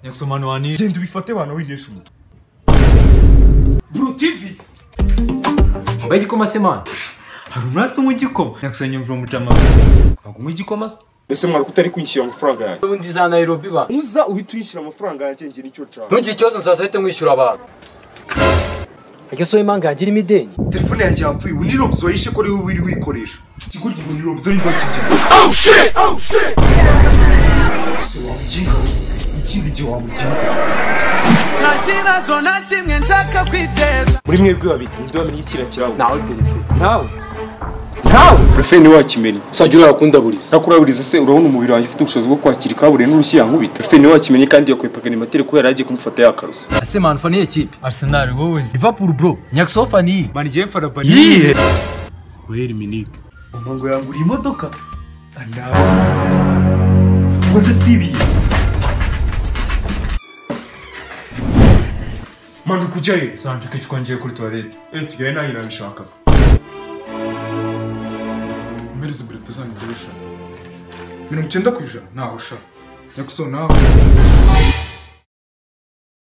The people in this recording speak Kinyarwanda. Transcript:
ya kusomana wani genda ubifate wanawe winesha umutwe buru tivi wambaye igikoma se mwana hari umwasi umwe igikoma ya kusanya imvura mutama ntabwo umwe igikoma se ese mwaruko utari kwishyura amafaranga yanjye ubundi za nayirobi ba uza uhita uyishyura amafaranga yanjye njye nicyo nshaka ntugire ikibazo nzazahita mwishyura abantu ese wowe impanga yanjye irimo ideni telefone yanjye yapfuye ubu ni robs wayishe ko ariwe wiri wikoresha ikigo gihe ni robs ariko kigera ese wabuginga we ikindi gihe wabuginga nta kibazo na kimwe nshaka kwiteza muri mwebwe babiri ninde wamenye ikira cyawe nawe perefegitura nawe nawe prefe niwe wakimenya uzajya urayakundaburiza nakuraburiza se urabona umubiri wanjye ufite ubushobozi bwo kwakira ikaburiye n'urushyiyankubita prefe niwe wakimenya kandi yakwepakana imateri kubera yagiye kumufata yakaruse ese mwana ufana iyihe kipe arisenali wowe se liverpool bro nyakusoho ufana iyi manigiye farabari Yihe! weri minike mama ngo yanguriye imodoka nawe ngo ndasibiye manuka ujyayo sanjike twongeye kuri tuwarete Eh, tujyayo nanjye nabishaka mpereze mbere tutazanyigeresha mirongo icyenda ku ijana naho sha nyakuso nawe